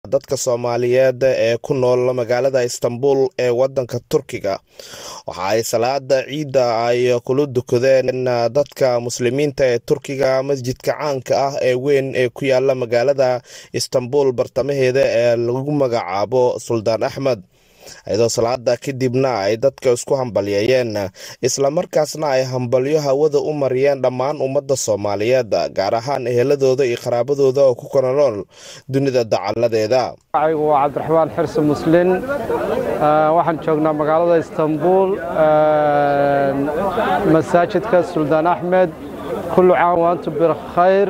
dadka soomaaliyeed ee ku nool magaalada istanbul ee wadanka turkiga waxa ay salaada ciidda ay kula dukadeen dadka muslimiinta ee turkiga masjidka caanka ah ee weyn ee ku yaala magaalada istanbul bartamaheeda ee lagu magacaabo suldaan axmed iyadoo salaada kadibna ay dadka isku hambalyeeyeen islamarkaasna ay hambalyo hawada u mariyeen dhammaan ummadda soomaaliyeed gaar ahaan eheladooda iyo qaraabadooda oo ku kala nool dunida dacaladeeda magacigu waa cabdiraxmaan xirsi muslin waxaan joognaa magaalada istanbul masaajidka suldaan axmed kullu caam waantum bikhayr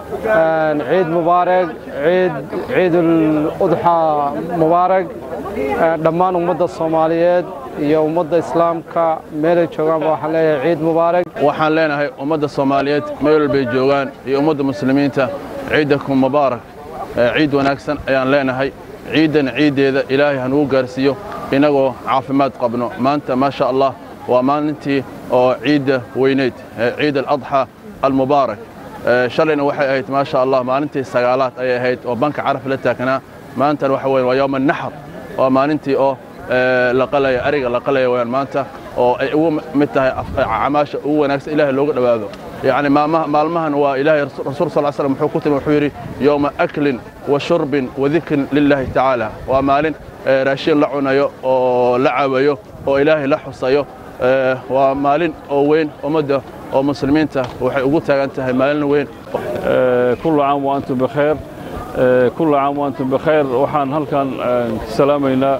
ciid mubaarak ciid udxa mubaarak dhammaan ummadda soomaaliyeed iyo ummadda islaamka meelay joogaanba waxaan leeyahay ciid mubaarak waxaan leenahay ummadda soomaaliyeed meel walbay joogaan iyo ummadda muslimiinta ciidakum mubaarak ciid wanaagsan ayaan leenahay ciiddan ciiddeeda ilaahay hanugu gaarsiiyo innagoo caafimaad qabno maanta maa sha allah waa maalintii oo ciidda weyneyd ciid aladxa almubaarak shalayna waxay ahayd maa sha allah maalintii sagaalaad ayay ahayd oo banka caraf la taagnaa maantana waxa weeye waa yowma naxr waa maalintii oo la qalaya ariga la qalaya wayaan maanta oo ay ugu mid tahay camaasha ugu wanaagsan ilaahay looga dhowaado yacni maalmahan waa ilaahay rasuul sal slam wuxuu ku timi wuxuu yidhi yowma aklin wa shurbin wa dikrin lilaahi tacaala waa maalin raashin la cunayo oo la cabayo oo ilaahay la xusayo waa maalin oo weyn ummadda oo muslimiinta waxay ugu taagan tahay maalin weyn kullu caam wa antum bikhayr kullu caam wa antum bikhayr waxaan halkan ka salaamaynaa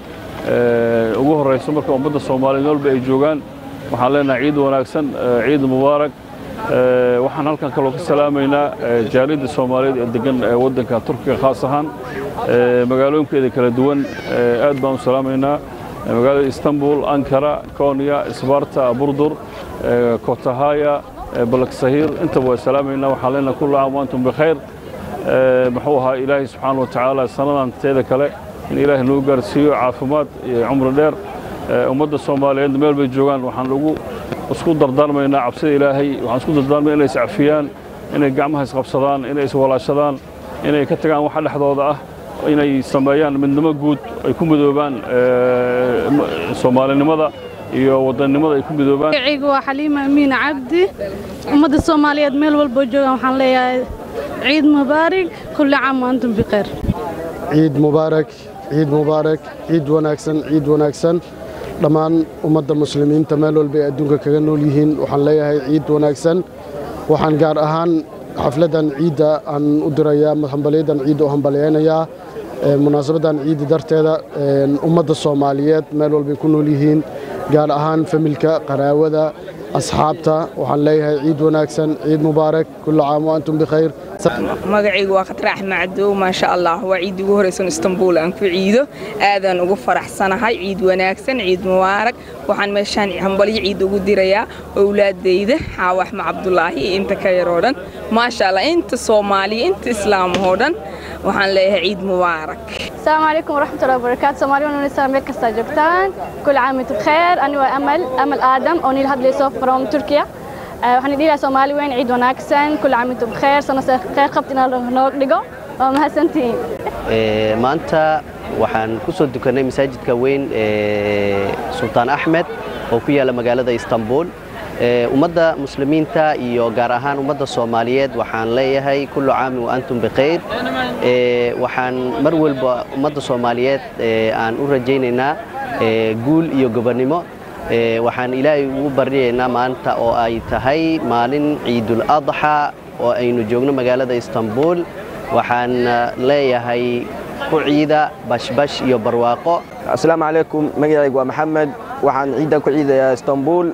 ugu horrayso marka ummadda soomaaliyeed walba ay joogaan waxaan leenahay ciid wanaagsan ciid mubaarak waxaan halkan kaloo ka salaamaynaa jaaliyadda soomaaliyeed ee degan waddanka turkiga khaas ahaan magaalooyinkeeda kala duwan aad baan u salaamaynaa magaalada istanbul ankara konya isbarta burdur kotahaya balaksahiir intaba waa salaamaynaa waxaan leenahay kullu caam wa antum bikhayr muxuu ahaa ilaahay subxaana wa tacaala sannadan teeda kale in ilaahay nagu gaarsiiyo caafimaad iyo cumri dheer ummadda soomaaliyeed meel bay joogaan waxaan ugu isku dardaarmaynaa cabsida ilaahay waxaan isku dardaarmaya inay iscafiyaan inay gacmaha isqabsadaan inay iswalaashadaan inay ka tagaan waxa dhexdooda ah inay sameeyaan midnimo guud ay ku midoobaan soomaalinimada iyo wadannimada ay ku midoobaan magacaygu waa xaliima amiin cabdi ummadda soomaaliyeed meel walboo joogaan waxaan leeyahay ciid mubaarak kulli caam wa antum bikhayr ciid mubaarak ciid mubaarak ciid wanaagsan ciid wanaagsan dhammaan ummadda muslimiinta meel walba ay adduunka kaga nool yihiin waxaan leeyahay ciid wanaagsan waxaan gaar ahaan xafladdan ciidda aan u dirayaa hambalyadan ciidda u hambalyaynayaa munaasabadan ciidda darteeda ummadda soomaaliyeed meel walbay ku nool yihiin gaar ahaan familka qaraawada asxaabta waxaan leeyahay ciid wanaagsan ciid mubaarak kulla caam wa antum bikhayr magacaygu waa khatar axmed cadow maasha allah waa ciid ugu horaysan istanbuul aan ku ciido aadaan ugu faraxsanahay ciid wanaagsan ciid mubaarak waxaan meeshaan hambalyo ciid ugu dirayaa owlaadayda xaawa axmed cabdulaahi iyo inta ka yaroo dhan maasha allah inta soomaaliya inta islaamahoo dhan waxaan leeyahay ciid mubaarak السلام عليكم ورحمة الله وبركاته سومالي وانا نسا ميكا ساجبتان كل عام وانتم بخير أنا وأمل أمل آدم أوني الهد لي سوف فروم تركيا waxaan idhiilaa soomaali weyn ciid wanaagsan kul caam intum bikheer sano kheyr qabta inaan noo dhigo waa mahadsantihiin maanta waxaan ku soo dukannay masaajidka weyn ee sultaan axmed oo ku yaalla magaalada istanbul ummadda muslimiinta iyo gaar ahaan ummadda soomaaliyeed waxaan leeyahay kullu caami wa antum bikhayr waxaan mar walba ummadda soomaaliyeed aan u rajaynaynaa guul iyo gobonnimo waxaan ilaahay ugu baryaynaa maanta oo ay tahay maalin ciidul adxa oo aynu joogno magaalada istanbul waxaan leeyahay ku ciida bashbash iyo barwaaqo asalaamu calaykum magacaygu waa maxamed waxaan ciidda ku ciidayaa istanbul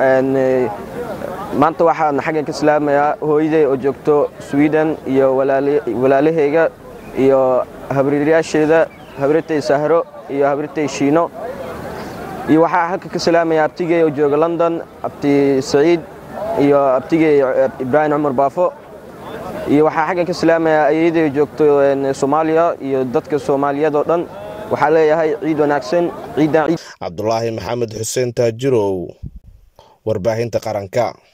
maanta waxaan xaggan ka salaamayaa hooyaday oo joogto sweden iyo walaalahayga iyo habriiryaasheeda habritay sahro iyo habritay shiino iyo waxaa halka ka salaamaya abtigey oo jooga london abti saciid iyo abtigey ibraahim cumar baafo iyo waxaa xaggan ka salaamaya ayaday joogto soomaaliya iyo dadka soomaaliyeed oo dhan waxaa leeyahay ciid wanaagsan ciiddan cabdulaahi maxamed xuseen taajirow warbaahinta qaranka